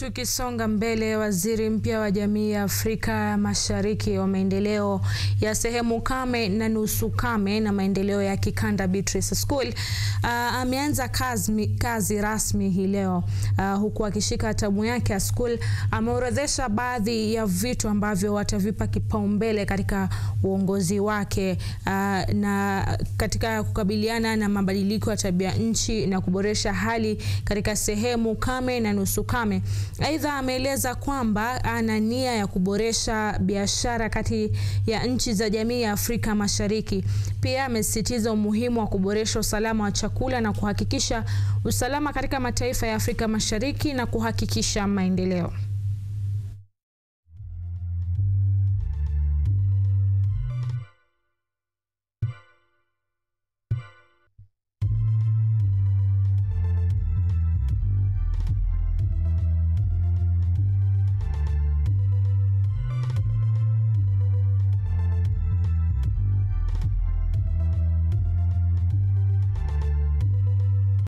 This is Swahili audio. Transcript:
Tukisonga mbele, waziri mpya wa jamii ya Afrika Mashariki wa maendeleo ya sehemu kame na nusu kame na maendeleo ya kikanda Beatrice School uh, ameanza kazi, kazi rasmi hii leo uh, huku akishika hatamu yake ya school. Ameorodhesha baadhi ya vitu ambavyo watavipa kipaumbele katika uongozi wake uh, na katika kukabiliana na mabadiliko ya tabia nchi na kuboresha hali katika sehemu kame na nusu kame. Aidha, ameeleza kwamba ana nia ya kuboresha biashara kati ya nchi za jamii ya Afrika Mashariki. Pia amesisitiza umuhimu wa kuboresha usalama wa chakula na kuhakikisha usalama katika mataifa ya Afrika Mashariki na kuhakikisha maendeleo.